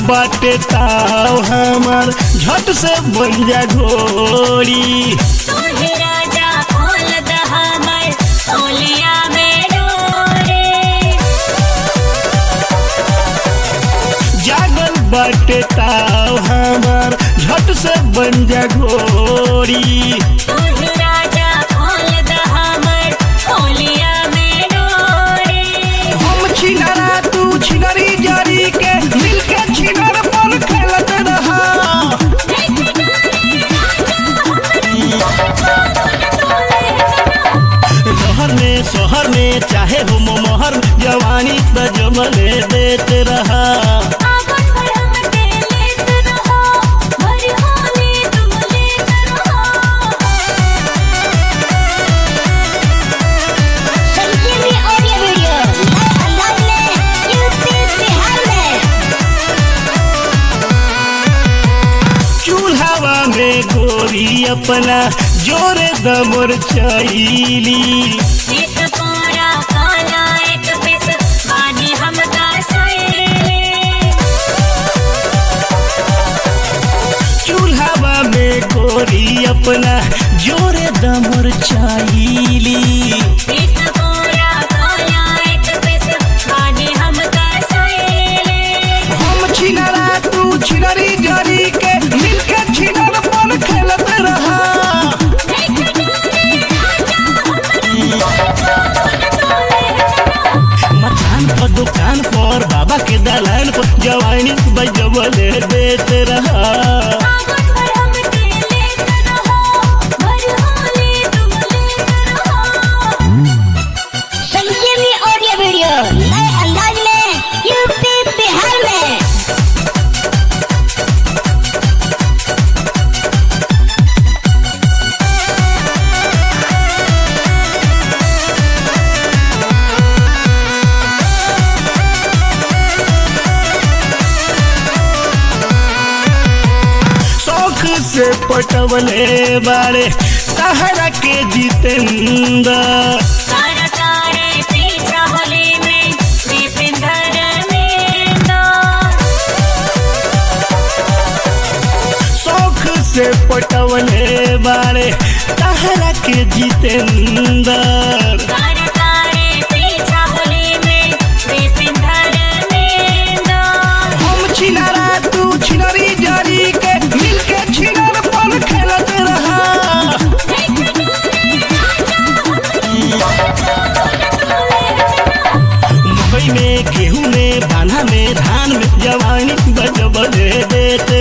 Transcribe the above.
बाटे ताव हमार झट से बन जा घोड़ी तोहे राजा खोल दहमर ओलिया में डोरे जागल बाटे ताव हमार झट से बन जा घोड़ी तोहे राजा खोल दहमर ओलिया में डोरे हम छिनरा तू छिनरी जरी के मिलके छिनर पर खेलत रहा शहर में शहर में चाहे हो मोहर जवानी त जमले देत रहा आवन भर हमके लेत रहो भर होली तुम लेत रहो संजीवनी ऑडियो वीडियो अंदाज में यूपी बिहार में चूल्हावा में गोरी अपना जोरे दमर चैली एक पूरा काला एक पिस बानी हम का सैले चूल्हावा में गोरी अपना जोरे दमर चैली एक पूरा काला एक पिस बानी हम का सैले हम छिनरा तू छिनरी जरी के मिलके छिनर पर खेलत रहा मकान पर दुकान पर बाबा के दलान पर जवानी बजबले देत रहा आवन भर हमके लेत रहो भर होली तुम लेत रहो संजीवनी ऑडियो वीडियो नए अंदाज में यूपी बिहार में शौक से पटवले बारे सहारा के जितेंद्र तारा तारे पीछा होली में दीपिंदर में दो शौक से पटवले बारे सहारा के जितेंद्र तारा तारे पीछा होली में दीपिंदर में दो हम छिनरा तू छिनरी जरी के मिलके छिनर पर खेलत रहा मकई में गेहूं में बांधा में धान में जवानी बजबले देत